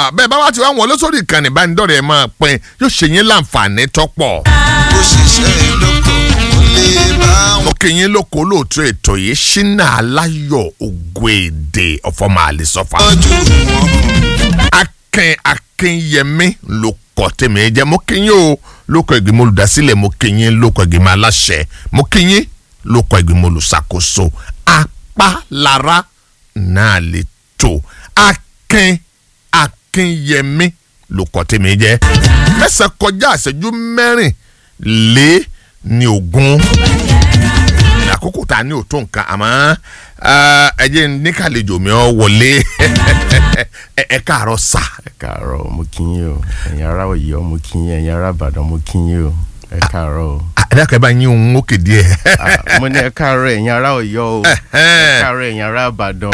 Ah, bẹ́ẹ̀ bá wá ti wá wọn lóṣòrí ìkànnì ìbánidọ́rẹ̀ ẹ̀ máa pín yóò ṣe yín láǹfààní tọ́pọ̀. bó ṣiṣẹ́ dókítà kò lè bá wọn. mo kí yín lóko lóòótọ́ ètò yìí ṣínà aláyọ̀ ògo èdè ọ̀fọ̀mọ̀ àlìsọ́fà. tọ́jú wọn. akin akinyẹmí ló kọ tèmi jẹ mo kí yín o lóko ìgbìmọ̀ olùdásílẹ̀ mo kí yín lóko ìgbìmọ̀ aláṣẹ mo kí yín lóko ìgbìmọ̀ olùṣàkóso apálára náà lè tó akin akinyẹmí ló kọ tèmi jẹ mẹ́sàn kọjá àṣẹjú mẹ́rin lé ní ogún àkókò tá a ní òtó nǹkan àmọ́ ah, ẹ jẹ́ ní kàlejò mi ọ wọlé ẹ ẹ káàárọ̀ sà. ẹ káàárọ̀ mo kí yín o ẹ̀yin ará Ọ̀yọ́ mo kí yín ẹ̀yin ará Ìbàdàn mo kí yín o ẹ káàárọ̀ o. àdàkẹ́ bá yín òun ókè díẹ̀. Ah, mo ní ẹ káàárọ̀ ẹ̀yin ará Ọ̀yọ́ o ẹ káàárọ̀ ẹ̀yin ará Ìbàdàn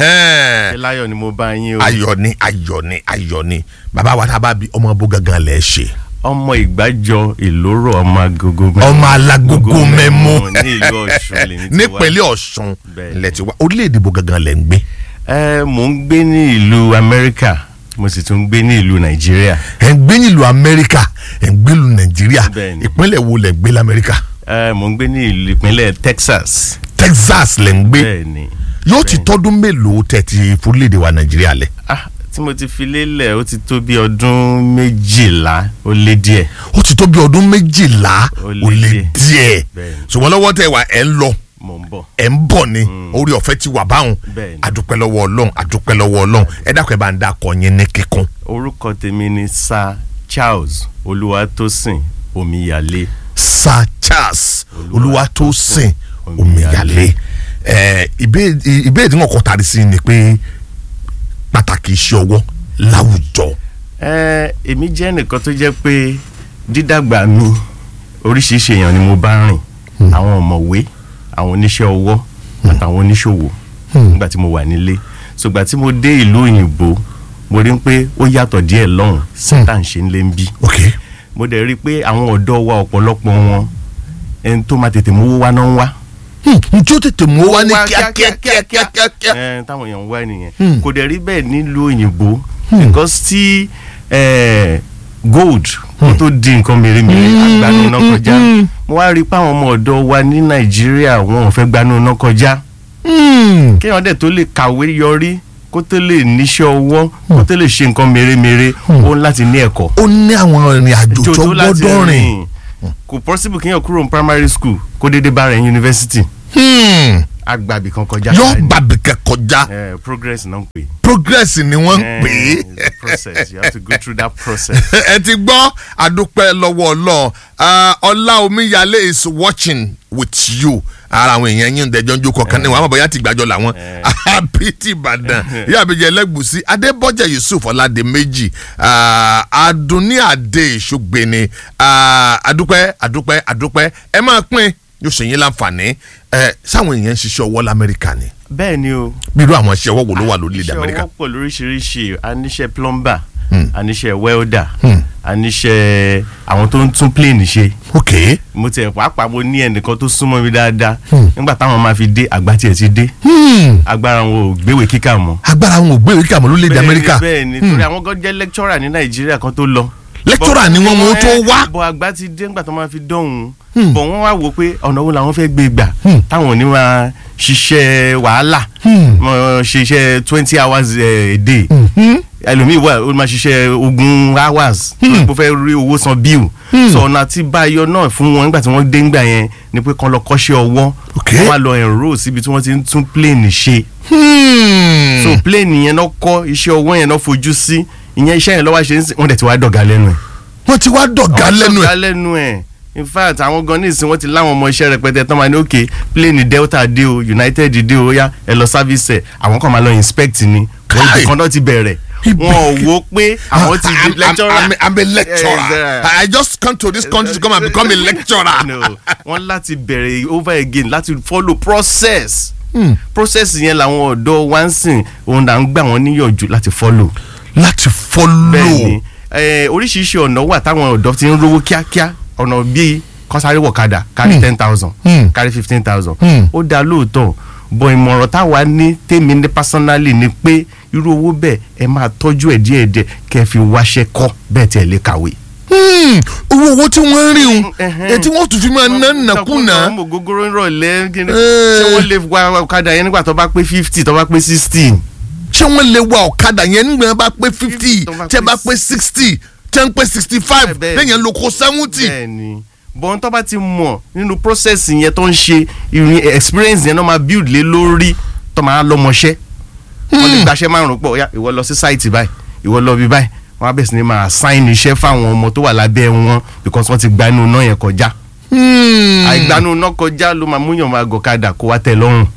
ṣé láyọ̀ ni mo bá yín o. ayọ̀ ni ayọ̀ ni ayọ̀ ni bàbá wa tá a bá bí ọmọ bó gangan lẹ̀ ṣe. ọmọ ìgbàjọ ìlóró ọmọ agogo mẹ́mú. ọmọ alágógó mẹ́mú ní ìlú Ọ̀ṣun lèmi ti wá. nípínlẹ̀ Ọ̀ṣun Bẹ́ẹ̀ni. lẹ̀ ti wá orílẹ̀-èdè bó gangan lẹ̀ ń gbé. ẹ mò ń gbé ní ìlú Amẹ́ríkà mo sì tún gbé ní ìlú Nàìjíríà ẹ̀ ń gbé nílùú Amẹ́ríkà ẹ̀ ń gbé nílùú Nàìjíríà Bẹ́ẹ̀ni. ìpínlẹ̀ wo lẹ̀ gbé l'Amẹ́ríkà ẹ mò ń gbé ní ìlú ìpínlẹ̀ Texas Texas lẹ̀ ń gbé bẹ́ẹ̀ni. yóò ti tọ́dún mélòó tẹ̀ ti fúrílẹ̀-èdè wa Nàìjíríà lẹ̀. ah tí mo ti fi lélẹ̀ ó ti tó bí ọdún méjìlá ó lé díẹ̀ ó ti tó bí ọdún méjìlá Ó ó lé lé díẹ̀. díẹ̀ Bẹ́ẹ̀ni. ṣùgbọ́n lọ́wọ́ tẹ̀ wá ẹ̀ ń lọ mò ń bọ̀. ẹ̀ ń bọ̀ ni orí ọ̀fẹ́ ti wà báwọn Bẹ́ẹ̀ni. adúpẹ́ lọ́wọ́ ọlọ́run adúpẹ́ lọ́wọ́ ọlọ́run ẹ dákun ẹ bá ń dákọ̀ yín ní kíkún. orúkọ tèmi ni Sir Charles Olúwatósìn Omíyalé Sir Charles Olúwatósìn Omíyalé. Omíyalé ẹ ìbéèrè ìbéèrè tí wọn kọ tari sí ni pé pàtàkì iṣẹ́ ọwọ́ láwùjọ. ẹ èmi jẹ́ nìkan tó jẹ́ pé dídàgbà mi oríṣiríṣi èèyàn ni mo bá rìn àwọn ọ̀mọ̀wé àwọn oníṣẹ́ ọwọ́ àtàwọn oníṣòwò nígbà tí mo wà nílé ṣùgbà tí mo dé ìlú òyìnbó mo rí pé ó yàtọ̀ díẹ̀ lọ́hùn sí tá à ń ṣe ń lé ń bí ok mo dẹ̀ rí i pé àwọn ọ̀dọ́ wa ọ̀pọ̀lọpọ̀ wọn ẹni tó máa tètè mówó wá náà ń wá. njó tètè mú wa ní Wá kíákíá kíákíá kíákíá. ẹ táwọn èèyàn ń wá nìyẹn Hmm. kò dẹ̀ rí bẹ́ẹ̀ nílùú òyìnbó because tí eh, gold kó tó di nǹkan mèremère àgbàánu náà kọjá mo wá rí i pé àwọn ọmọ ọ̀dọ́ wa ní nàìjíríà wọn ò fẹ́ gbanú náà kọjá Hmm. kéèyàn dẹ̀ tó lè kàwé yọrí kó tó lè níṣẹ́ ọwọ́ kó tó lè ṣe nǹkan mèremère ó ń láti ní ẹ̀kọ́ ó ní àwọn ìrìn àjò tó láti gbọ́dọ̀ rìn. kò possible kéèyàn kúrò ní primary school kó dédé bá rẹ̀ ní university Hmm. agbábì kan kọjá yọ báyìí. bàbíkẹ́ kọjá Eh, progress náà ń pè é. progress ni wọ́n ń Eh, pè é. it's a process you have to go through that process. ẹ ti gbọ́ àdúpẹ́ lọ́wọ́ ọlọ́run Ah, ọlá omíyalé is watching with you ara àwọn èèyàn yín dẹjọ́ ń jókòó kan ní wọn àmọ́ bóyá ti gbàjọ làwọn àbítí ìbàdàn yóò àbíjẹ ẹlẹ́gbùsí adébọ́jà yusuf ọ̀làdẹ́mẹ́jì adúní àdé ìṣògbéni àdúpẹ́ àdúpẹ́ àdúpẹ́ ẹ máa pín yóò ṣe yín láǹfààní ẹ sáwọn èèyàn ń ṣiṣẹ́ ọwọ́ lamẹ́ríkà ni bẹ́ẹ̀ ni o bí irú àwọn iṣẹ́ ọwọ́ wo ló wà lórílẹ̀‐èdè iṣẹ́ amẹ́ríkà ọwọ́ pọ̀ lóríṣiríṣi aníṣẹ́ plumber Hmm. aníṣẹ́ welder Hmm. aníṣẹ́ àwọn tó ń tún plane ṣe ok mo tiẹ̀ pàápàá mo ní ẹnìkan tó súnmọ́ mi dáadáa Hmm. nígbà táwọn máa fi dé àgbà tiẹ̀ ti dé Hmm. agbára wọn ò gbéwèé kíkà mọ́. agbára àwọn ògbé ìwé kàmọ́ lórílẹ̀‐èdè amẹ́ríkà bẹ́ẹ̀ ni torí àwọn gan jẹ́ lecturer ní nàìjíríà kan tó lọ. Lecturer ni wọ́n, wọ́n tó wá. bọ̀ àgbà ti dé nígbà tó máa fi dọ̀hún. Hmm. bọ̀ wọ́n wá wò pé ọ̀nà wo làwọn fẹ́ gbé gbà Hmm. táwọn ò ní máa ṣiṣẹ́ wàhálà Hmm. mọ̀ ṣiṣẹ́ twenty hours eh, a day Mhm. ẹlòmíì wà ó máa ṣiṣẹ́ ogún hours bó fẹ́ rí owó san bill so ọ̀nà àti báyọ̀ náà fún wọn nígbà tí wọ́n dé ńgbà yẹn ni pé kán lọ kọ́ṣẹ́ ọwọ́ Ok. wọ́n wá lọ enroll síbi tí wọ́n ti ń tún plane ṣe Hmm. so plane yẹn náà kọ́ iṣẹ́ ọwọ́ yẹn náà fojú sí ìyẹn iṣẹ́ yẹn lọ́wọ́ ṣe ń sìn wọ́n dẹ̀ ti wá dọ̀gá lẹ́nu ẹ̀. wọ́n ti wá dọ̀gá lẹ́nu dọ̀gá ẹ̀. lẹ́nu ẹ̀ in fact àwọn gan ní ìsìn wọ́n ti láwọn ọmọ iṣẹ́ rẹpẹtẹ tán máa ní òkè plane delta dé o united dé o yá ẹ lọ service ẹ̀ àwọn kan máa lọ inspect ni wọ́n Kai. ibì kan náà ti bẹ̀rẹ̀ Ibẹ̀- wọn ò wo pé àwọn ti I'm- di lecturer. I'm, I'm, I'm a lecturer. Yes, I just come to this country to come and become a lecturer. no wọ́n láti bẹ̀rẹ̀ over again láti follow process Hmm. process yẹn làwọn ọ̀dọ́ wá ń sìn òun là ń gbà wọ́n níyànjú láti follow láti follow. bẹ́ẹ̀ni eh, oríṣiríṣi ọ̀nà wà táwọn ọ̀dọ́ ti ń rówó kíákíá ọ̀nà bíi kọ́sáré wọ̀kadà kárí ten thousand Hmm. kárí fifteen thousand Hmm. ó dáa lóòótọ́ bọ̀ ìmọ̀ràn táwa ní tèmi ní personally ni pé irú owó bẹ́ẹ̀ ẹ máa tọ́jú ẹ̀ díẹ̀díẹ̀ kẹ́ ẹ fi wáṣẹ́ kọ́ bẹ́ẹ̀ tí ẹ lè kàwé. Hmm, owó owó tí wọ́n ń rí un Ẹhẹ́n. ètí wọ́n tún fi máa ná nàkúnà ọmọ ògógóró ń rọ̀lẹ́ kí ni- Eh. ṣé wọ́n lè wa ọ̀kadà yẹn nígbà tó bá pé fifty tó bá pé sixty. ṣé wọ́n lè wa ọ̀kadà yẹn nígbà bá pé fifty tó bá tẹ́ pé bá pé sixty tẹ́ ń pé sixty five Bẹ́ẹ̀- lẹ́yìn lóko seventy. bẹ́ẹ̀ni bọ́n tó bá ti mọ̀ nínú process yẹn tó ń ṣe ìrìn experience yẹn náà máa build lé lórí tó máa lọ́mọṣẹ́ wọ́n lè gbaṣẹ́ márùn-ún pọ̀ ya ìwọ lọ sí site báyìí ìwọ lọ bí báyìí wọ́n á bẹ̀rẹ̀ sí ni máa assign iṣẹ́ fáwọn ọmọ tó wà lábẹ́ wọn because wọ́n ti gba inú iná yẹn kọjá Hmm. àìgbanú iná kọjá ló máa múyàn máa gọ̀kadà kó wá tẹ́ lọ́rùn.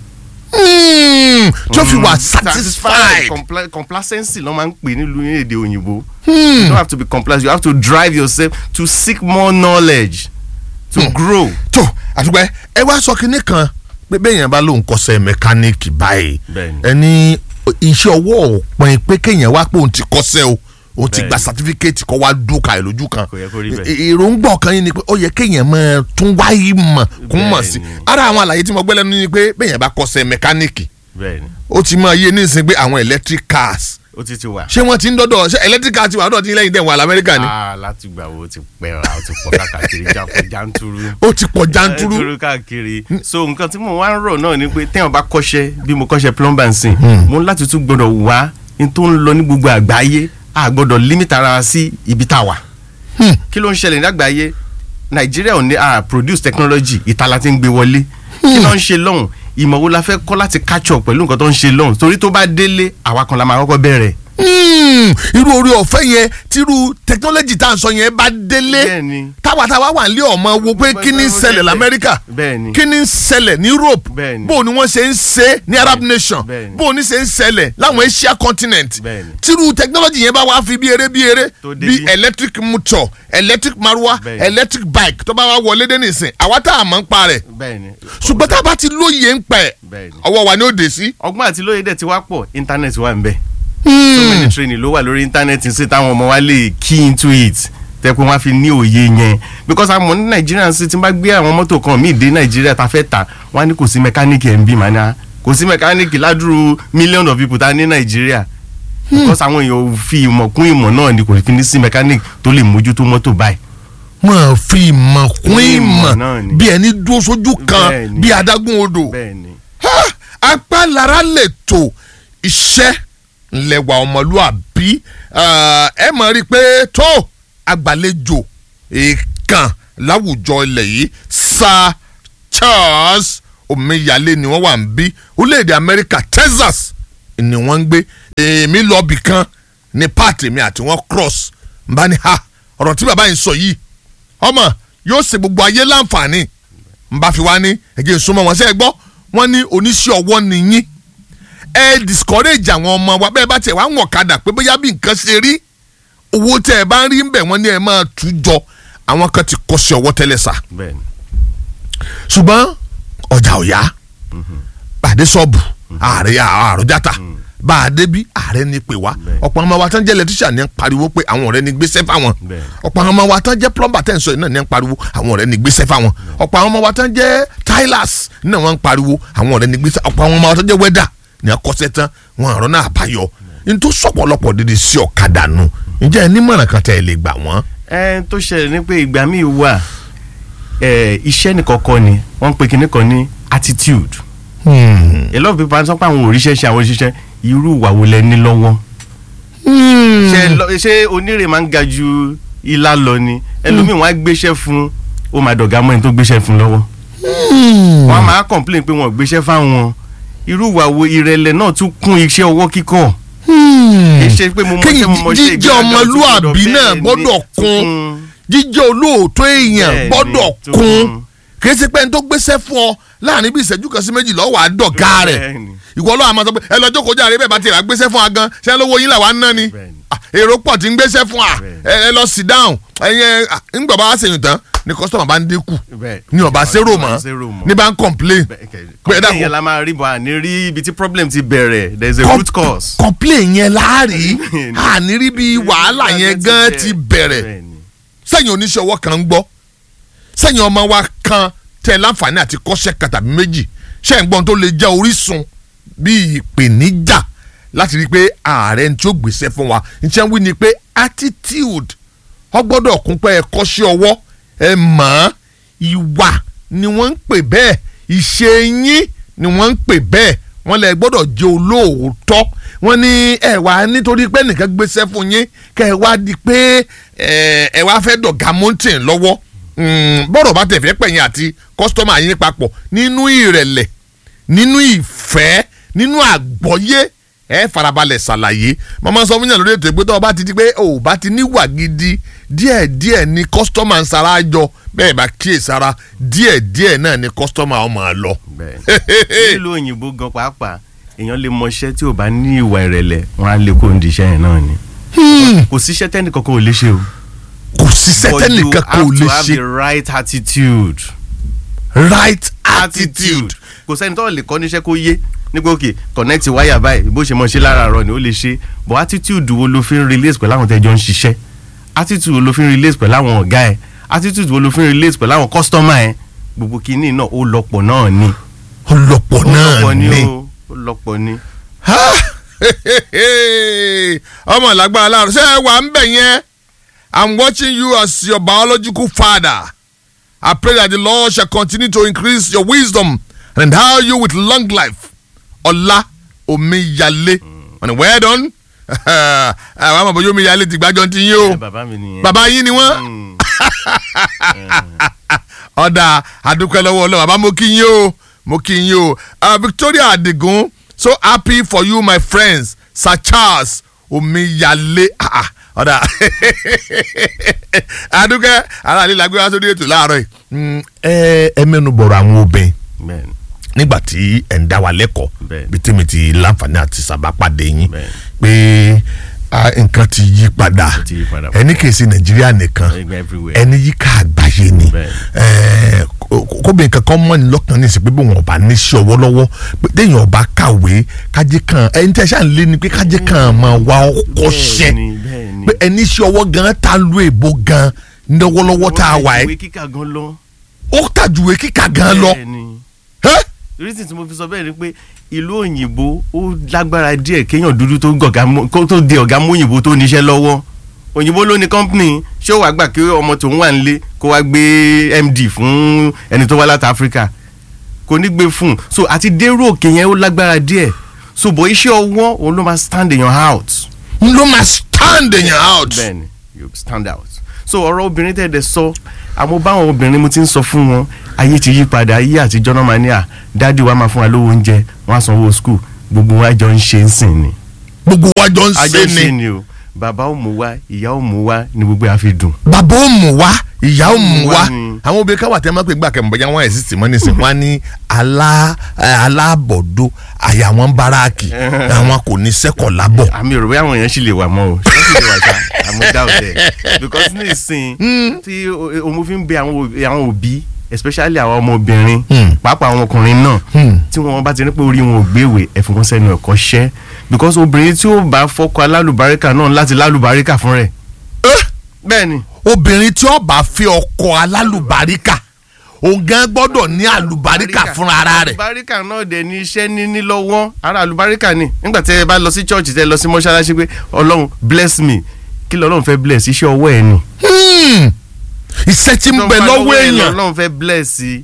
Hmm. tó fi wà Mm, satisfied. Compla- complacency ló máa ń pè nílùú ní èdè òyìnbó. Hmm. you don't have to be complacent you have to drive yourself to seek more knowledge to grow. tó àtúgbẹ́ ẹ wá sọ kinní kan pé bẹ́ẹ̀ yẹn bá lóun kọ́ṣẹ́ mẹkáníìkì báyìí Bẹ́ẹ̀ni. ẹni iṣẹ́ ọwọ́ òpin pé kéèyàn wá pé òun ti kọ́ṣẹ́ o òun ti Bẹ́ẹ̀ni. gba sátífíkẹ́ẹ̀tì kọ́ wá dúkà ẹ̀ lójú kan Kò yẹ kó rí bẹ́ẹ̀. È- èròǹgbà ọ̀kan yìí ni pé ó yẹ kéèyàn máa tún wáyé mọ̀ kún mọ̀ sí Bẹ́ẹ̀ni. ara àwọn àlàyé tí mo gbẹ́ lẹ́nu ni pé bẹ́ẹ̀ yẹn bá kọ́ṣẹ́ mẹkáníìkì bẹ́ẹ̀ni ó ti máa yé nísìnyí pé àwọn electric cars ó ti ti wà. ṣé wọ́n ti ń dọ́dọ̀ ṣé electric cars ti wà dọ́dọ̀ tí lẹ́yìn dẹ̀ wà lamẹ́ríkà ni aa láti gbà wo ti pẹ́ ra ó ti pọ̀ káàkiri jáko janturu. ó ti pọ̀ janturu janturu káàkiri. so nǹkan tí mo wá ń rọ̀ náà ni pé téèyàn bá kọ́ṣẹ́ bí mo kọ́ṣẹ́ plumber ń sìn mo ń láti tún gbọ́dọ̀ wá n tó ń lọ ní gbogbo àgbáyé a gbọ́dọ̀ limit ara wa sí ibi tá a wà. Hmm. kí ló ń ṣẹlẹ̀ ní àgbáyé nàìjíríà ò ní a produce technology ìta la ti ń gbé wọlé kí ló ń ṣe lọ́hùn ìmọ̀ wo la fẹ́ kọ́ láti catch up pẹ̀lú nǹkan tó ń ṣe lọ́hùn torí tó bá délé àwa kan la máa kọ́kọ́ bẹ̀rẹ̀. Hmm, irú orí ọ̀fẹ́ yẹn tírú technology tá à ń sọ yẹn bá délé Bẹ́ẹ̀ni. táwa táwa wà nílé ọmọ wo pé kí ni ń ṣẹlẹ̀ lamẹ́ríkà Bẹ́ẹ̀ni. kí ni ń ṣẹlẹ̀ ní Europe Bẹ́ẹ̀ni. bó ni wọ́n ṣe ń ṣe ní Arab nation Bẹ́ẹ̀ni. bó ni ṣe ń ṣẹlẹ̀ láwọn Asia continent Bẹ́ẹ̀ni. tírú technology yẹn bá wá fi bí eré bí eré Tó dé bí bí. electric motor electric maruwa Bẹ́ẹ̀ni. electric bike tó bá wá wọlé dé nìsín àwa tá a mọ̀ ń pa rẹ̀ bẹ́ẹ̀ni. ṣùgbọ́n tá a bá ti lóye ń pẹ́ Bẹ́ẹ̀ni. ọwọ́ wa ni ó dé sí. ọgbọ́n àti lóye dẹ̀ ti wá pọ̀ internet wà ń bẹ̀. so many training ló wà lórí internet ṣe táwọn ọmọ wa lè key into it tẹ́ pé wọ́n á fi ní òye yẹn because àmọ́ ní nàìjíríà sí ti bá gbé àwọn mọ́tò kan míì dé nàìjíríà tá a fẹ́ tà wọ́n á ní kò sí mẹkáníìkì ẹ̀ ń bí màá ní à kò sí mẹkáníìkì ládùúrú million of people tá a ní nàìjíríà because àwọn èèyàn ò fi ìmọ̀ kún ìmọ̀ náà ni kò fi ní sí mẹkáníìkì tó lè mójútó mọ́tò báyìí. mọ̀ fi ìmọ̀ kún ìmọ̀ náà ni. bí ẹni dúró sójú kan Bẹ́ẹ̀ni. bí adágún odò bẹ́ẹ̀ni Ha! apá lára lè tò iṣẹ́ ńlẹ̀wà ọmọlúàbí Ah, ẹ mọ̀ rí i pé tó agbàlejò èèkàn láwùjọ ilẹ̀ yìí Sir Charles Omíyalé ni wọ́n wà ń bí orílẹ̀-èdè Amẹ́ríkà Texas ni wọ́n ń gbé èmi lọ bì kan ní pààtì mi àti wọ́n cross n bá ní ha ọ̀rọ̀ tí bàbá yìí sọ yìí ọmọ yóò ṣe gbogbo ayé láǹfààní n bá fi wá ní ẹ̀jẹ̀ ìsúnmọ́ wọn ṣe é gbọ́ wọ́n ní oníṣẹ́ ọwọ́ nìyí ẹ discourage àwọn ọmọ wa bẹ́ẹ̀ bá tiẹ̀ wá ń wọ̀n kadà pé bóyá bí nǹkan ṣe rí owó tẹ́ ẹ bá ń rí ń bẹ̀ wọ́n ní ẹ máa tú jọ àwọn kan ti kọ́ sí ọwọ́ tẹ́lẹ̀ sà bẹ́ẹ̀ni ṣùgbọ́n ọjà ò yá bàdé sọ́ọ̀bù ààrẹ àròjàtà bá a débi ààrẹ ní pè wá Bẹ́ẹ̀. ọ̀pọ̀ àwọn ọmọ wa tán jẹ́ lẹ́tíṣà ní ń pariwo pé àwọn ọ̀rẹ́ ní gbéṣẹ́ fáwọn Bẹ́ẹ̀. ọ̀pọ̀ àwọn ọmọ wa tán jẹ́ plumber tẹ̀ ń sọ yìí náà ní ń pariwo àwọn ọ̀rẹ́ ní gbéṣẹ́ fáwọn ọ̀pọ̀ àwọn ọmọ wa tán jẹ́ tilers náà wọ́n ń pariwo àwọn ọ̀rẹ́ ní gbéṣẹ́ ọ̀pọ̀ àwọn ọmọ wa tán jẹ́ wẹ́dà ní akọ́ṣẹ́ tán wọn àrọ́ náà àbáyọ nítorí sọ̀pọ̀lọpọ̀ dídí sí ọ̀kadà nù ǹjẹ́ ẹ nímọ̀ràn kan tẹ́ ẹ lè gbà wọ́n. ẹ tó ṣẹlẹ̀ ní pé ìgbà míì wà ẹ iṣẹ́ nìkan kọ́ ni wọ́n ń pe kinní kan ní attitude a lot of people sọ pé àwọn òrìṣẹ́ ṣe àwọn òṣìṣẹ́ irú ìwà wo lẹ ní lọ́wọ́ ṣe lọ- ṣé onírè máa ń ga ju ilá lọ ni ẹlòmíì wọn á gbéṣẹ́ fún ó máa dọ̀gá mọ́ ẹni tó gbéṣẹ́ fún lọ́wọ́ wọn á máa complain pé wọn ò gbéṣẹ́ fáwọn irú ìwà wo ìrẹ̀lẹ̀ náà tún kún iṣẹ́ ọwọ́ kíkọ́ kì í ṣe pé mo mọ̀ ṣe mo mọ̀ ṣe jíjẹ́ ìgbéraga ọmọlúàbí tún náà gbọ́dọ̀ gbọ́dọ̀ bẹ́ẹ̀ ni, kún tún jíjẹ́ olóòótọ́ èèyàn Bẹ́ẹ̀ni, gbọ́dọ̀ tó kún kún. kì í ṣe pé ẹni tó gbéṣẹ́ fún ọ láàrin bí ìṣẹ́jú kan sí méjì lọ́wọ́ àdọ̀gá rẹ̀ Bẹ́ẹ̀ni. ìwọ lọ́wọ́ àmọ́ sọ pé ẹ lọ jókòó jáde bẹ́ẹ̀ bá ti rà gbéṣẹ́ fún wa gan ṣé lówó yín làwa ń ná ni Bẹ́ẹ̀ni. Ah, èrò pọ̀ tí ń gbéṣẹ́ fún wa Bẹ́ẹ̀ni. ẹ ẹ lọ sit down ẹyẹ ńgbà bá wá sèyìn tán ni kọ́sítọ́mà bá ń dínkù Bẹ́ẹ̀. ni ọba zero mọ́ Zero mọ́. ní bá ń complain Bẹ́ẹ̀ kẹ̀- pé ẹ complain dákun yẹn la máa rí bọ̀ àní rí ibi tí problem ti bẹ̀rẹ̀ there is a Com- root cause. complain yẹn láàrí Bẹ́ẹ̀ni. ànírí bí wàhálà yẹn gan ti bẹ̀rẹ̀ Bẹ́ẹ̀ni. sẹ́yìn oníṣẹ́ ọwọ́ kan ń gbọ́ sẹ́yìn ọmọ wa kan tẹ láǹfààní àti kọ́ṣẹ́ kan tàbí méjì ṣé ń gbọ́n tó lè jẹ́ orísun bí ìpèníjà láti rí i pé ààrẹ ní tí ó gbèsè fún wa ní tí wọ́n wí ni pé attitude ọ gbọ́dọ̀ kún pé ẹ kọ́ṣẹ́ ọwọ́ ẹ mọ̀ ọ́n ìwà ni wọ́n ń pè bẹ́ẹ̀ ìṣe yín ni wọ́n ń pè bẹ́ẹ̀ wọ́n lẹ gbọ́dọ̀ jẹ́ olóòótọ́ wọ́n ní ẹ wá nítorí pé nìkan gbéṣẹ́ fún yín kẹ́ ẹ wá di pé ẹ ẹ wá fẹ́ dọ̀gá mountain lọ́wọ́ Mm, bọ́rọ̀ bá tẹ̀ fẹ́ pẹ̀yìn àti kọ́sítọ́mà yín papọ̀ nínú ìrẹ̀lẹ̀ nínú ìfẹ́ nínú àgbọ́yé ẹ farabalẹ̀ ṣàlàyé màmá sọ fún yàn lórí ètò ìgbésẹ̀ ọba ti di pé ò bá ti níwà gidi díẹ̀díẹ̀ ni kọ́sítọ́mà ń sara jọ bẹ́ẹ̀ bá kíyèsára díẹ̀díẹ̀ náà ni kọ́sítọ́mà ọmọ lọ. bẹ́ẹ̀ nílùú òyìnbó gan pàápàá èèyàn lè mọṣẹ́ tí ò bá ní ìwà ìrẹ̀lẹ̀ wọn á lè kó ní iṣẹ́ yẹn náà ni kò síṣẹ́ tẹ́nì kankan ò lè ṣe o kò sí sẹ́tẹ́nì kankan ò lè but you have ṣe to have the right attitude right attitude. kò sẹ́ni tó lè kọ́ níṣẹ́ kó yé nígbà òkè connect wáyà báyìí bó ṣe mọ̀ ṣe lára àárọ̀ ni ó lè ṣe but attitude wo ló fi ń relate pẹ̀lú àwọn tẹ́jọ́ ń ṣiṣẹ́ attitude wo ló fi ń relate pẹ̀lú àwọn ọ̀gá ẹ̀ attitude wo ló fi ń relate pẹ̀lú àwọn customer ẹ̀ gbogbo kìíní náà ó lọ́pọ̀ náà ni ọlọ́pọ̀ ó náà lọ́pọ̀ ni ni. ó ó lọ́pọ̀ ni. Ha! ọmọ lágbára láàrú ṣé ẹ wà ń bẹ̀ yẹn i'm watching you as your biological father i pray that the lord shall continue to increase your wisdom and endow you with long life ọlá omiyale wọn ni well done àwọn àmọ̀ bóyá omiyale ti gbájọ́ ti yín o ẹ bàbá mi nìyẹn. bàbá yín ni wọ́n Mm. ọ̀dà àdúpẹ́ lọ́wọ́ ọlọ́run bàbá mo kí yín o mo kí yín o uh, Victoria Adigun so happy for you my friends Sir Charles Omiyale ah, ah, ọ̀dà àdúpẹ́ ara àlè làgbé wá sórí ètò láàárọ̀ yìí Mm, ẹ ẹ mẹ́nu bọ̀rọ̀ àwọn obìnrin bẹ́ẹ̀ni nígbà tí ẹ̀ ń dá wa lẹ́kọ̀ọ́ Bẹ́ẹ̀ni. bí tèmi ti láǹfààní àti sábàpàdé yín Bẹ́ẹ̀ni. pé ah, nǹkan ti yí padà ti yí padà. ẹni kìí ṣe Nàìjíríà nìkan everywhere. ẹni yíká àgbáyé ni Bẹ́ẹ̀. Ẹ̀ẹ́, kó- kóbìnrin kankan mọ́ ní lọ́kàn ní ìsìn pé bí wọn bá ní sí ọwọ́ lọ́wọ́ pé téèyàn bá kàwé kájé kan ẹni tí a ṣáà ń lé ni pé kájé kan máa wá ọkọ ṣẹ́ Bẹ́ẹ̀ni, bẹ́ẹ̀ni. pé ẹni sí ọwọ́ gan ta lu èbó gan lọ́wọ́lọ́wọ́ tá a wà ìwé ẹ́ kíkà gan lọ. ó tàjúwe kíkà gan lọ bẹ́ẹ̀ni ẹ́ reason tí mo fi sọ bẹ́ẹ̀ ni pé ìlú òyìnbó ó lágbára díẹ̀ kéèyàn dúdú tó gọ̀gá mọ́- kó tó di ọ̀gá mú òyìnbó tó níṣẹ́ lọ́wọ́ òyìnbó ló ní company ṣé ó wàá gbà kí ọmọ tòun wà nílé kó wá gbé md fún ẹni tó wá láti Africa kò ní gbé fún un so àti dérò òkè yẹn ó lágbára díẹ̀ so bọ̀ iṣẹ́ ọwọ́ òun ló máa stand èèyàn out n ló máa stand èèyàn out bẹ́ẹ̀ni you stand out so ọ̀rọ̀ obìnrin tẹ̀dẹ̀ sọ àmọ́ báwọn obìnrin mo ti ń sọ fún wọn ayé ti yí padà ayé àtijọ́ náà máa ní à dáàdi wa máa fún wa lówó oúnjẹ wọn á sanwó skul gbogbo wa jọ ń ṣe ń sìn ni gbogbo wa jọ ń àjọ ṣe ń ṣe ni ni o bàbá ò mú wa ìyá ò mú wa ni gbogbo yà fi dùn. bàbá ó mú wa ìyá ó mú wa Wá ni. àwọn obìnrin káwà tẹ́ máa pè gbà kẹ́mọ̀ bọ́jà wọn ẹ̀ sì tì mọ́ nísìn wọn á ní alá ẹ, alábọ̀dó àyà wọn báráàkì àwọn kò ní sẹ́kọ̀ lábọ̀. àmì òrò bóyá àwọn èèyàn sì lè wà mọ́ o ṣé sì lè wà sá àmọ́ dá ò dẹ̀ because ní ìsìn tí o- o mo fi ń bẹ àwọn òbí- àwọn òbí especially àwọn ọmọbìnrin Hmm. pàápàá àwọn ọkùnrin náà Hmm. tí wọn bá ti ní pé orí wọn ò gbéwèé ẹ̀fún kan sẹ́nu ẹ̀kọ́ ṣẹ́ because obìnrin tí ó bá fọ́kọ alálùbáríkà náà láti lálùbáríkà fún rẹ̀ Eh, bẹ́ẹ̀ ni obìnrin tí ó bá fẹ́ ọkọ alálùbáríkà òun gan gbọ́dọ̀ ní àlùbáríkà fúnra ara rẹ̀. alùbáríkà náà dẹ̀ ní iṣẹ́ níní lọ́wọ́ ara alùbáríkà ni nígbà tí ẹ bá lọ sí church tẹ lọ sí mọ́ṣáláṣí pé ọlọ́run bless me kí lọ́lọ́run fẹ́ bless iṣẹ́ ọwọ́ ẹ̀ ni. Hmm. iṣẹ́ tí ń bẹ lọ́wọ́ èèyàn ọlọ́run fẹ́ bless i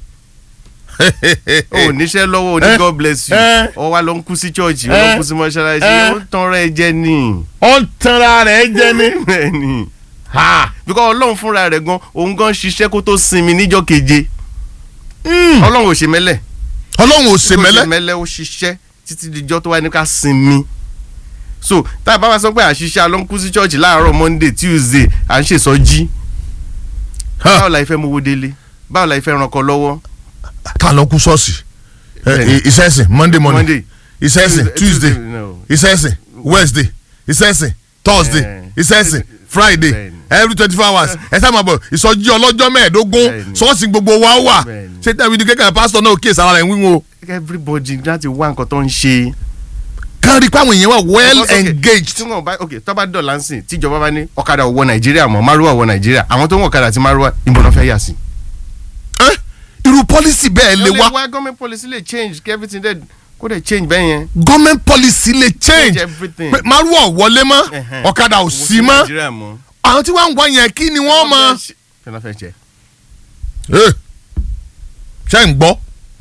o níṣẹ́ lọ́wọ́ o ní Eh, god bless you eh. ọ wa lọ ń kú sí church ọ Eh, lọ ń kú sí mọ́ṣáláṣí eh. ó tán rẹ̀ jẹ́ ni. ó ń tanra rẹ̀ jẹ ni. bẹ́ẹ̀ ni Ha. because ọlọ́run fúnra rẹ̀ gan òun gan ṣiṣẹ́ kó tó sinmi níjọ́ keje Hmm. ọlọ́run ò ṣe mẹ́lẹ̀ ọlọ́run ò kó sèmẹ́lẹ́. ṣe mẹ́lẹ̀ ó ṣiṣẹ́ títí dijọ́ tó wá ní ká sinmi so tá a bá wá sọ pé àṣìṣe alọ́nkú sí church láàárọ̀ monday tuesday à ń ṣèsọjí báwo la ìfẹ́ mowó délé báwo la ìfẹ́ rankan lọ́wọ́ ká lọ kú ṣọ́ọ̀ṣì Bẹ́ẹ̀ni. ìṣẹ́sìn monday morning monday ìṣẹ́sìn Tuesday, tuesday no. ìṣẹ́sìn wednesday ìṣẹ́sìn thursday Eh. ìṣẹ́sìn friday Bẹ́ẹ̀ni. every twenty four hours ẹ sáà máa bọ̀ ìsọjí ọlọ́jọ́ mẹ́ẹ̀ẹ́dógún Bẹ́ẹ̀ni. ṣọ́ọ̀ṣì gbogbo wa wà Bẹ́ẹ̀ni. ṣé tẹ̀wé ni kékeré pásítọ̀ náà kíyèsí ara rẹ̀ ń wíwọ́n o everybody láti wá nǹkan tó ń ṣe. kán rí i pé àwọn èèyàn wà well Because, okay, engaged tí wọn bá ok tó bá dọ̀là ń sìn tíjọba bá ní ọ̀kadà ò wọ nàìjíríà mọ́ márùwà wọ nàìjíríà àwọn tó ń wọ ọ̀kadà àti márùwà ìbọn náà fẹ́ yà sí. Eh, irú pọ́lísì bẹ́ẹ̀ lè wá wá government policy lè change kí everything dẹ̀ kó kó dẹ̀ change bẹ́ẹ̀ yẹn. government policy lè change Change everything. pé márùwọ̀ wọlé mọ́ Ẹ̀hẹ́n. ọ̀kadà ò Owó sí mọ́ Nàìjíríà mọ́. àwọn tí wọ́n ń wá yẹn kí ni wọ́n mọ̀ kí ló fẹ́ ṣe. Eh, ṣé ń gbọ́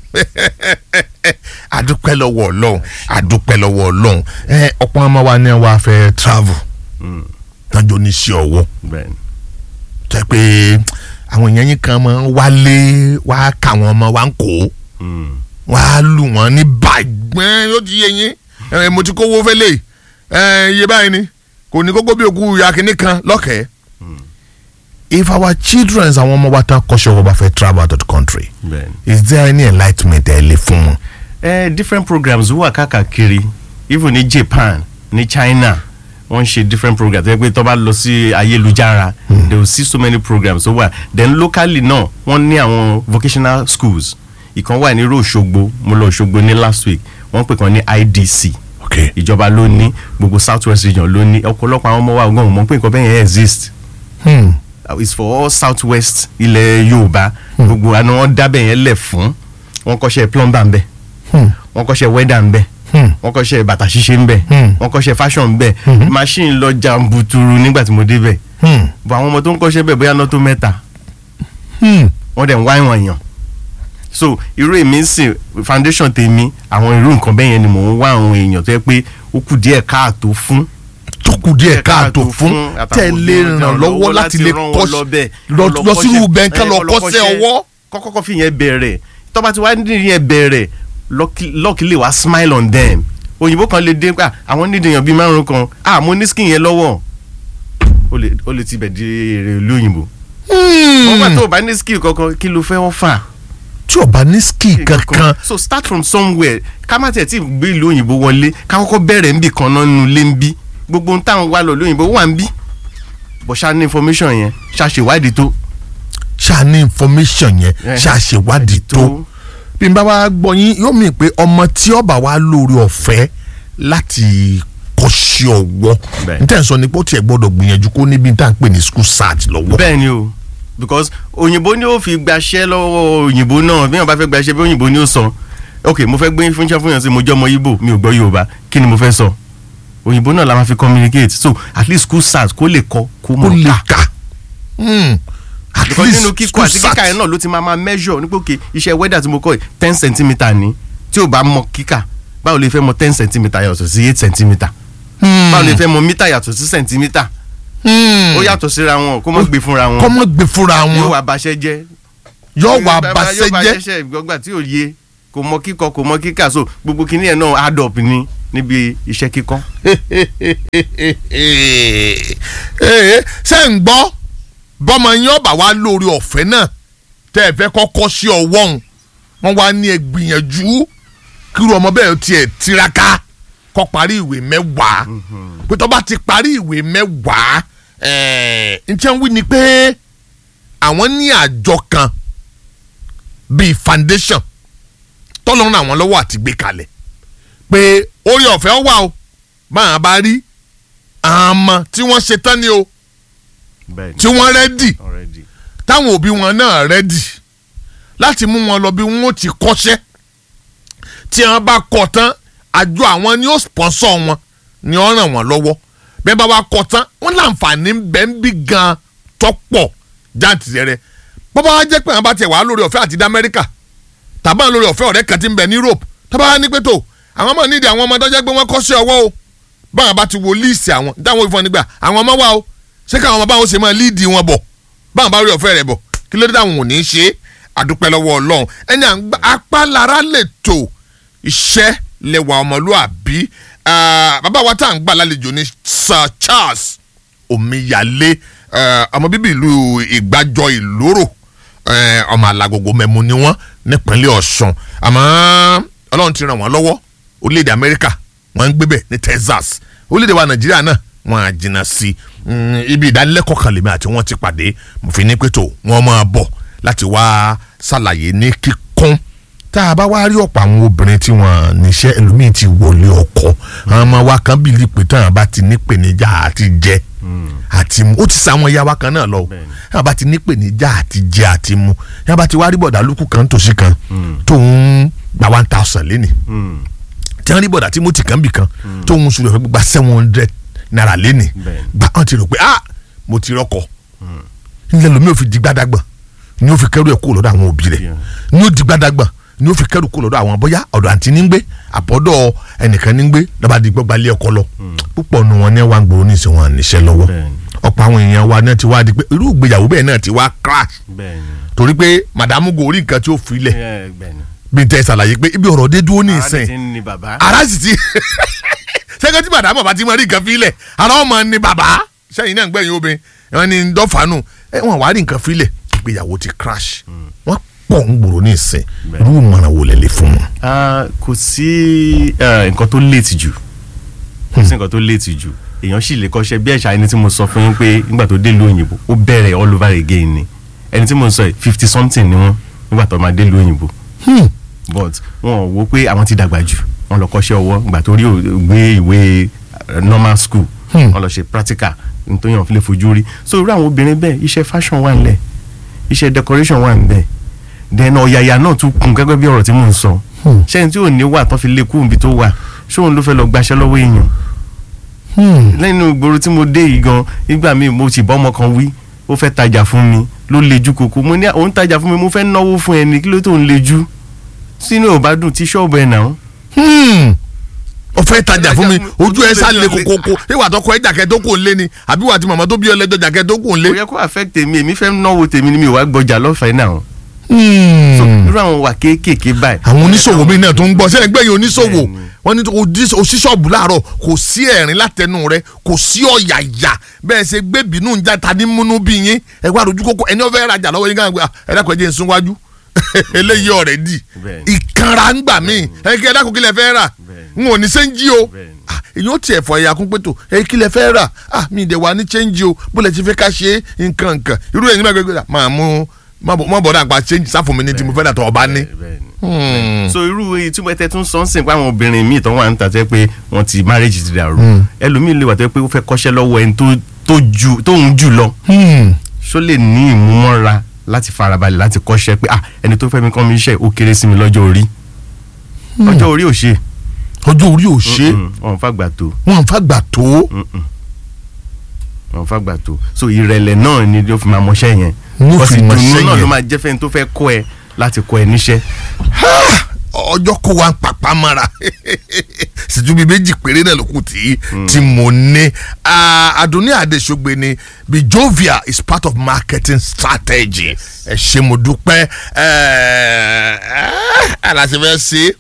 àdúpẹ́ lọ́wọ́ ọlọ́run àdúpẹ́ lọ́wọ́ ọlọ́run ẹ ọ̀pọ̀ ọmọ wa ni wàá fẹ́ travel Mm, tọ́jú oníṣẹ́ ọwọ́ bẹ́ẹ̀ ni. tẹ́ pé àwọn èèyàn yín kan máa ń wálé wàá kà wọ́n ọmọ wa ń kó Mm, wàá lù wọ́n ní bàgbọ́n yóò ti yé yín ẹ mo ti kówó fẹ́lẹ̀ ẹ iye báyìí ni kò ní kókó bí òkú ìyá kìíní kan lọ́kẹ́ẹ́ if our children àwọn ọmọ wa tán kọ́ṣẹ́ wọ́n bá fẹ́ travel out of the country bẹ́ẹ̀ ni. is there any enlightenment ẹ lè fún wọn. Eh, different programs wà káàkiri even ní Japan ní China wọ́n ń ṣe different programs ẹ pé tó bá lọ sí ayélujára they will see so many programs tó wà then locally náà wọ́n ní àwọn vocational schools ìkan wà ní irú Òṣogbo mo lọ Òṣogbo ní last week wọ́n pè kan ní IDC okay ìjọba ló ní gbogbo south west region ló ní ọ̀pọ̀lọpọ̀ àwọn ọmọ wa gan mọ̀ pé nǹkan bẹ́ẹ̀ yẹn exist hmm. uh, it's for all south west ilẹ̀ Yorùbá gbogbo àna wọn dábẹ̀ yẹn lẹ̀ fún wọn kọ́ṣẹ́ plumber ń bẹ̀ Hmm. wọ́n kọ́ṣẹ́ weather ń bẹ̀ Hmm. wọ́n kọ́ṣẹ́ bàtà ṣíṣe ń bẹ̀ Hmm. wọ́n kọ́ṣẹ́ fashion ń bẹ̀ machine lọ jàǹbùtùrù nígbà tí mo débẹ̀ Hmm. bọ̀ àwọn ọmọ tó ń kọ́ṣẹ́ bẹ̀ bóyá náà tó mẹ́ta Hmm. wọ́n dẹ̀ ń wá ìwọ̀n èèyàn so irú èmi ń sìn foundation tèmi àwọn irú nǹkan bẹ́ẹ̀ yẹn ni mò ń wá àwọn èèyàn tó yẹ pé ó kù díẹ̀ káàtó fún tó kù díẹ̀ káàtó fún àtàwọn tẹ́ ẹ lè òbí ràn lọ́wọ́ láti lè ràn wọ́n kọ́ lọ́bẹ̀, lọ lọ lọ sínú kọ́ṣẹ́- bẹ́ńkẹ́ ẹ, lọ lọ kọ́ṣẹ́ ọwọ́. kọ́kọ́kọ́ fi yẹn bẹ̀rẹ̀ tọ́ba ti wá ní yẹn bẹ̀rẹ̀ lọ́ọ̀kì lè wá smile on them òyìnbó kan lè dé pa àwọn nídìí èèyàn bíi márùn kan ah mo ní skin yẹn lọ́wọ́ ó lè ó lè tibẹ̀ di èrè ìlú òyìnbó wọ́n bá tó o bá ní skill kankan kí ló fẹ́ wọ́n fà tí o bá ní skill kankan so start from somewhere ká má tẹ̀ tí gbé ìlú òyìnbó wọlé ká kọ́kọ́ bẹ̀rẹ̀ níbì kan náà nínú ilé ń bí gbogbo ohun táwọn wá lọ lóyìnbó wà ń bí bọ̀ ṣá ní information yẹn ṣá ṣèwádìí tó. ṣáà ní information yẹn Eh, ṣáà ṣèwádìí tó bí n bá wa gbọ́ yín yóò mì pé ọmọ tí ọba wa lórí ọ̀fẹ́ láti kọ́ṣẹ́ ọwọ́ Bẹ́ẹ̀. n tẹ́ ń sọ ni pé ó tiẹ̀ gbọ́dọ̀ gbìyànjú kó níbi tá à ń pè ní school search lọ́wọ́. bẹ́ẹ̀ ni o because òyìnbó ni ó fi gbaṣẹ́ lọ́wọ́ òyìnbó náà bí wọ́n bá fẹ́ gbaṣẹ́ bí òyìnbó ni ó sọ ok mo fẹ́ gbé fúnṣẹ́ fún yàn sí mo jẹ́ ọmọ Ìgbò mi ò gbọ́ Yorùbá kí ni mo fẹ́ sọ òyìnbó náà la máa fi communicate so at least school start kó lè kọ́ kó kó mọ̀ lè ká kà. Hmm. at because least nínú kíkọ́ school àti kíkà search. yẹn náà ló ti máa máa measure nípa òkè iṣẹ́ weather tí mo kọ́ yìí ten centimetre ni tí ò bá mọ kíkà báwo lè fẹ́ mọ ten centimetre yàtọ̀ sí eight centimetre Hmm. báwo lè fẹ́ mọ mítà yàtọ̀ sí centimetre Hmm. ó yàtọ̀ síra wọn kó mọ̀ gbé fúnra wọn kọ́mọ gbé fúnra yóò wọn wá baṣẹ́ jẹ́ yóò wá Bàbá baṣẹ́ yóò bá jẹ́ ṣẹ̀ṣẹ̀ ìgbọ́gbà tí ò yé kò mọ kíkọ kò mọ kíkà so gbogbo kinní yẹn náà add up ni níbi iṣẹ́ kíkọ́. Ee, ṣé ń gbọ́ bọ́mọ yín ọba wa lórí ọ̀fẹ́ náà tẹ́ ẹ fẹ́ kọ́kọ́ sí ọwọ́ òun wọ́n wá ní ẹ gbìyànjú kíru ọmọ bẹ́ẹ̀ tiẹ̀ tiraka kọ́ parí ìwé mẹ́wàá pé tó bá ti parí ìwé mẹ́wàá ẹ̀ẹ́ njẹ́ ń wí ni pé àwọn ní àjọ kan bíi foundation tọ́lọ́run àwọn lọ́wọ́ àti gbé kalẹ̀ pé orí ọ̀fẹ́ wà o báwọn bá rí àmọ́ tí wọ́n ṣe tán ni o bẹ́ẹ̀ni tí wọ́n rẹ́dì already. táwọn òbí wọn náà rẹ́dì láti mú wọn lọ bí wọ́n ti kọ́ṣẹ́ tí wọ́n bá kọ́ tán àjọ àwọn ni ó sponsor wọn ni ó ràn wọ́n lọ́wọ́ bẹ́ẹ̀ bá wa kọ́ tán wọ́n láǹfààní bẹ́ẹ̀ ń bí gan tọ́pọ̀ jáǹtì rẹ̀ bọ́bá wa jẹ́ pé àwọn bá tiẹ̀ wà lórí ọ̀fẹ́ àti dá Amẹ́ríkà tàbá lórí ọ̀fẹ́ ọ̀rẹ́ kan ti ń bẹ ní Europe tàbá wa ní pé tó àwọn ọmọ nídìí àwọn ọmọ tó jẹ́ pé wọ́n kọ́ṣẹ́ ọwọ́ o báwọn bá ti wo líìsì àwọn dáwọn ìfọ̀n nígbà àwọn ọmọ wa o ṣé káwọn ọmọ báwọn ṣe máa líìdì wọn bọ̀ báwọn bá rí ọ̀fẹ́ rẹ̀ bọ̀ kí ló dé táwọn ò ní í ṣe é àdúpẹ́ lọ́wọ́ Ọlọ́run ẹni à ń gbá apá lára lè tò iṣẹ́ lẹ́wà ọmọlúàbí Ah, bàbá wa tá à ń gbà lálejò ní Sir Charles Omiyale eh, ọmọ bíbí ìlú Ìgbàjọ Ìlóró eh, ọmọ alágogo mẹ́mu ni wọ́n nípínlẹ̀ Ọ̀ṣun àmọ́ Ọlọ́run ti ràn wọ́n lọ́wọ́ orílẹ̀-èdè Amẹ́ríkà wọ́n ń gbébẹ̀ ní Texas orílẹ̀-èdè wa Nàìjíríà náà wọ́n á jìnnà sí i Mm, ibi ìdánilẹ́kọ̀ọ́ kan lèmi àti wọ́n ti pàdé mo fi ní pé tó wọ́n máa bọ̀ láti wá ṣàlàyé ní kíkún tá a bá wá rí ọ̀pọ̀ àwọn obìnrin tí wọ́n níṣẹ́ ẹlòmíì ti wọlé ọkọ àwọn ọmọ wa kan bìlí pé táwọn bá ti nípèníjà àti jẹ àti mu ó ti sa àwọn ìyá wa kan náà lọ o Bẹ́ẹ̀ni. táwọn bá ti nípèníjà àti jẹ àti mu yàrá bá ti wá rí bọ̀dà lókù kan tòsí kan tó ń gba one thousand léni Mm. tí wọ́n rí bọ̀dà Timothy kan bì kan tó ń sùn lọ́fẹ́ gba seven hundred naira lẹ́nì Bẹ́ẹ̀ni. gba wọn ti rò pé ah mo ti rọ́kọ̀ nílẹ̀ lomi ò fi di gbàdàgbà ni ó fi kẹ́rù ẹ̀ kó lọ́dọ̀ àwọn òbí rẹ̀ Yeah. ni ó di gbàdàgbà ni ó fi kẹ́rù kó lọ́dọ̀ àwọn bóyá ọ̀dọ̀ àǹtí ní ń gbé àbọ̀dọ̀ ẹnìkan ní ń gbé lọ́ba di gbọ́gba lé ọkọ lọ púpọ̀ nu wọn ní wàá gbòòrò ní ìsìn wọn níṣẹ́ lọ́wọ́ Bẹ́ẹ̀ni. ọ̀pọ̀ àwọn èèyàn wa náà ti wá di pé irú ìgbéyàwó bẹ́ẹ̀ náà ti wá crash bẹ́ẹ̀ ni torí pé màdàmú gòrí nǹkan tí ó fi lẹ̀ ẹ bẹ́ẹ̀ ni bí n tẹ́ ṣàlàyé pé ibi ọ̀rọ̀ dé dúró ní ara ìsìn ti ń ni bàbá ara sì ti sẹ́kẹ́ tí màdàmú ọba ti mọ rí nǹkan fílẹ̀ ara ọmọ ni bàbá sẹ́yìn náà ń gbẹ̀yìn obìnrin wọn ni dọ́fàánù ẹ wọn wá rí nǹkan fílẹ̀ ìgbéyàwó ti crash wọn pọ̀ ń gbòòrò ní ìsìn Bẹ́ẹ̀. irú ìmọ̀ràn wo lẹ lè fún wọn. Ah, kò sí eh, nǹkan tó léètì jù kò sí nǹkan tó léètì jù èèyàn sì lè kọ́ṣẹ́ bí ẹ̀ṣà ẹni tí mo sọ fún yín pé nígbà tó dé ìlú òyìnbó ó bẹ̀rẹ̀ all over again ni ẹni tí mo sọ yìí fifty something ni wọ́n nígbà tó máa dé ìlú òyìnbó Hmm. but wọn ò wo pé àwọn ti dàgbà jù wọn lọ kọ́ṣẹ́ ọwọ́ nígbà tó rí ò- gbé ìwé eh, normal school Hmm. wọn lọ ṣe practical nítorí wọn fi lè fojú rí so irú àwọn obìnrin bẹ́ẹ̀ iṣẹ́ fashion wà nílẹ̀ iṣẹ́ decoration wà níbẹ̀ then ọ̀yàyà náà tún kún gẹ́gẹ́ bí ọ̀rọ̀ tí mò ń sọ Hmm. ṣẹ́ni tí ò ní wà tán fi lé kú níbi tó wà ṣóun ló fẹ́ lọ gbaṣẹ́ lọ́wọ́ èèyàn Hmm. lẹ́nu ìgboro tí mo dé yìí gan nígbà míì mo sì bọ́ ọmọ kan wí ó fẹ́ tajà fún mi ló lejú koko mo ní òun tajà fún mi mo fẹ́ náwó fún ẹni kí ló tó ń lejú sínú ò bá dùn tí ṣọ́ọ̀bù ẹ̀ náà Hmm. ó fẹ́ tajà fún mi Tajà fún- ojú ẹ sá lé ojú ẹ lé. kokoko ìwà tó kọ ẹ jàkẹ́ tó kò lé ni àbí wà tí màmá tó bí ọ lẹ́jọ́ jàkẹ́ tó kò lé. kò yẹ kó affect èmi èmi fẹ́ náwó tèmi ni mi ò wá gbọjà lọ́fẹ̀ẹ́ náà Hmm. so irú àwọn wà kéékèèké báyìí. àwọn oníṣòwò mi náà tó ń gbọ́ sẹ́yìn gbẹ̀yìn oníṣòwò Bẹ́ẹ̀ni. wọ́n ní odi- oṣíṣọ́ọ̀bù láàárọ̀ kò sí ẹ̀rín látẹnu rẹ kò sí ọ̀yàyà bẹ́ẹ̀ ṣe gbé bínú ń já tani múnú bí yín ẹ wá rojú kókó ẹni ọ̀fẹ́ rajà lọ́wọ́ yín káàgbé ẹ dákun ẹ jẹ́ n sún wájú eléyìí ọ̀rẹ́ dì Bẹ́ẹ̀ni. ìkanra ń gbà mí ẹ kí ẹ dákun kí lẹ fẹ́ rà Bẹ́ẹ̀ni. n ò ní sẹ́ńjì o Bẹ́ẹ̀ni. Ah, èyí ó tiẹ̀ fọ ẹ̀yà kún pẹ̀tọ̀ ẹ kí lẹ fẹ́ rà ah mi ìdẹ̀ wà ní sẹ́ńjì o bó lẹ ti fẹ́ ká ṣe é nǹkan nǹkan irú ẹ̀yin máa gbégbé máa mú má bọ̀ dà pa sẹ́ńjì sáfún mi ní tí mo fẹ́ dà tọ́ ọba ní. Bẹ́ẹ̀ni. Hmm. so irú ìtumọ̀ ẹ̀tẹ̀ tún sọ ń sìn pé àwọn obìnrin míì tó wà ń ta tẹ́ pé wọ́n ti marriage ti dàrú ẹlòmíì lè wà tẹ́ pé ó fẹ́ kọ́ṣẹ́ lọ́wọ́ ẹni tó tó ju tóun jù lọ Hmm. ṣó lè ní ìmúmọ́ra láti farabalẹ̀ láti kọ́ṣẹ́ pé ah ẹni tó fẹ́ mi kọ́ mi iṣẹ́ ó kéré sí mi lọ́jọ́ orí ọjọ́ orí ò ṣe ọjọ́ orí ò ṣe Mm-mm, wọn fàgbà tó wọn àfa gbà tó Mm-mm. wọn fàgbà tó so ìrẹ̀lẹ̀ náà ni ó fi máa mọṣẹ́ yẹn Ní ó fi Because mọṣẹ́ ìdùnnú náà yẹn. ló máa jẹ́ fẹ́ni tó fẹ́ kọ́ ẹ láti kọ́ ẹ níṣẹ́ ọjọ́ kó wa ń pàpà mara ṣètúbi méjì péré náà ló kù tí tí mo ní Adunni Adesogbe ni Bijovia is part of marketing strategy ẹ ṣé mo dúpẹ́ ẹ aláṣẹ fẹ́ ṣe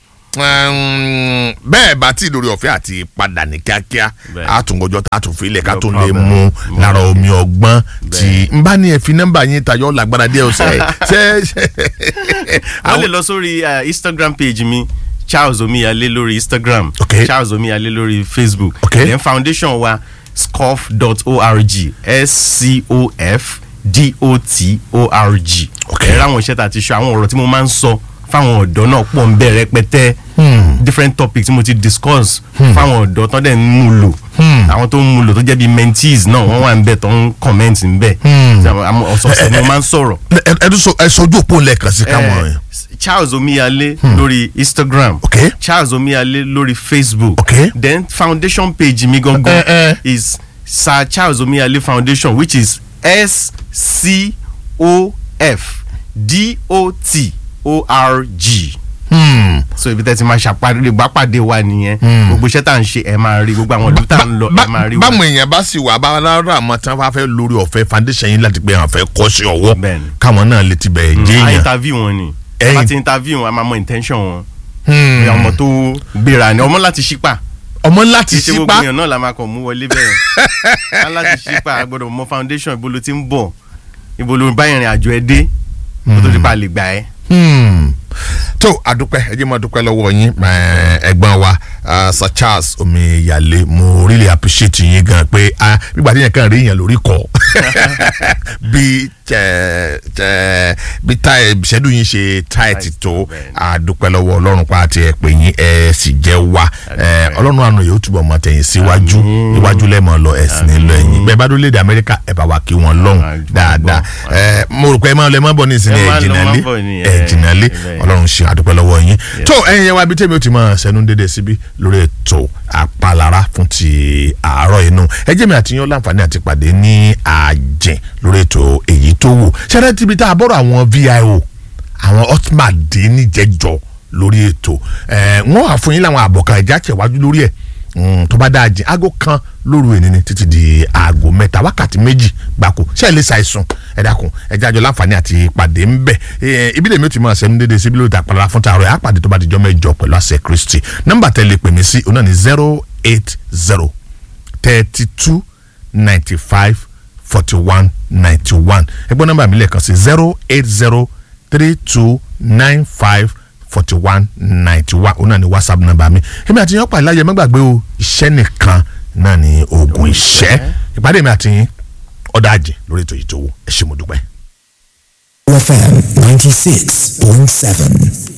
um, bẹ́ẹ̀ bá tí lórí ọ̀fẹ́ àti padà ní kíákíá Bẹ́ẹ̀. àtúngọjọ́ tá a tún fi ilẹ̀ ká No tún lè problem. mú No lára problem. omi ọgbọ́n tí Bẹ́ẹ̀. n bá ní ẹ fi nọ́mbà yín tayọ lágbára díẹ̀ ọ̀sẹ̀ ṣe ṣe wọ́n lè lọ sórí uh, instagram page mi charles omiyale lórí instagram Okay. charles omiyale lórí facebook Okay. then foundation wa scof.org s-c-o-f d-o-t-o-r-g Okay. ẹ̀rọ àwọn iṣẹ́ tá a ti ṣe àwọn ọ̀rọ̀ tí mo máa ń sọ fáwọn ọ̀dọ́ náà pọ̀ ń bẹ rẹpẹtẹ different topics tí mo ti discuss fáwọn ọ̀dọ́ tó dẹ̀ ń mú lò àwọn tó ń mú lò tó jẹ́ bí mentees náà wọ́n wà ń bẹ̀ tó ń comment ń bẹ̀ ọ̀sọ̀ọ̀sẹ̀ ni mo máa ń sọ̀rọ̀ ẹ ẹ sọ ẹ sọjú òpó lẹ́ẹ̀kan sí káwọn yẹn. eh, charles omiyale lórí instagram Okay. charles omiyale lórí facebook Okay. then foundation page mi gangan Eh, eh. is sir charles omiyale foundation which is s c o f d o t o r g Hmm. so ibi tẹ́ ti máa ṣàpàdé ìgbàpàdé wa nìyẹn gbogbo iṣẹ́ tá à ń ṣe ẹ máa rí gbogbo àwọn ìlú tá à ń lọ ẹ máa rí wa báwọn èèyàn bá sì wà bá lára àmọ́ tí wọ́n bá fẹ́ lórí ọ̀fẹ́ foundation yín láti pé àwọn fẹ́ kọ́ sí ọwọ́ Bẹ́ẹ̀ni. káwọn náà lè ti bẹ̀ jẹ́ a èèyàn. interview wọn ni Ẹ̀yin- a ti interview wọn a máa mọ intention wọn Hmm. Bí ọmọ tó gbéra ni ọmọ láti ṣípà ọmọ kì láti í ṣe gbogbo sípá èèyàn náà la máa kàn mú wọlé bẹ́ẹ̀ á láti ṣípà a gbọ́dọ̀ mọ foundation ibo ló ti ń bọ̀ ibo ló bá ìrìn àjò ẹ dé kó tó di pa lè gbà ẹ́. Hmm. tó àdúpẹ́ ẹ jẹ́ máa dúpẹ́ lọ́wọ́ yín eh, ẹ̀gbọ́n wa ah, Sir Charles Omiyale mo really appreciate yín gan pé ah, nígbà tí yẹn kàn rí yẹn lórí kọ́ bí tẹ tẹ bí táyà ìṣẹ́dù yín ṣe táìtì tó bẹ́ẹ̀ni. àdúpẹ́ lọ́wọ́ ọlọ́run pa àti ẹ̀ pé yín ẹ sì jẹ́ wa Eh, ọlọ́run àná yóò túbọ̀ mọ̀ tẹ̀yìn síwájú Àmín. iwájú lẹ́mọ̀ lọ ẹ̀sìn nílò ẹ̀yìn bẹ́ẹ̀ bẹ́ẹ̀ bá dúró lédè amẹ́ríkà ẹ bá wa kí wọn Ah, lọ́hùn gbọ́, dáadáa gbọ́. ẹ mo rò pé ẹ máa lọ ẹ máa bọ̀ ní ìsinmi Ẹ máa ẹ lọ, jìnnà máa lé bọ̀ ní, ẹ ẹ, jìnnà lé ẹ, ọlọ́run ṣe àdúpẹ́ lọ́wọ́ yín tó ẹ̀yin yẹn wá bí tèmi ó ti máa ṣẹnu dédé síbí lórí ètò àpalára fún ti àárọ̀ inú ẹ jẹ́ mi àti yín ó láǹfààní àti pàdé ní àjìn lórí ètò èyí tó wù ṣẹ́rẹ́ tíbi tá a bọ́rọ̀ àwọn vio àwọn hotman dé níjẹjọ lórí ètò ẹ wọn wà fún yín láwọn àbọ̀kan ìjà tẹ̀wájú lórí ẹ̀ Mm, tó bá dáa jìn aago kan lóru ènìní títí di aago mẹ́ta wákàtí méjì gbáko ṣé ẹ lè ṣàìsùn ẹ dákun ẹ jájọ láǹfààní àti ìpàdé ń bẹ ẹ ibi lèmi ò ti máa ṣẹnu dédé síbi lórí ìtàpàlà fún tààrọ ẹ àpàdé tó bá di jọ mẹ́jọ pẹ̀lú àṣẹ kristi nọ́mbà tẹ́ lè pè mí sí òun náà ní zero eight zero thirty two ninety five forty one ninety one ẹgbọ́n nọ́mbà mi lẹ́ẹ̀kan sí zero eight zero three two nine five forty one ninety one òun náà ni whatsapp nọ́mbà mi èmi àti yín ọ̀pá ìlàyé mẹ́gbàgbé o iṣẹ́ nìkan náà ni oògùn ìṣẹ́ ìpàdé mi àti yín ọ̀dà àjẹ́ lórí ètò yìí tó wù ẹ ṣé mo dúpẹ́. FM 96.7.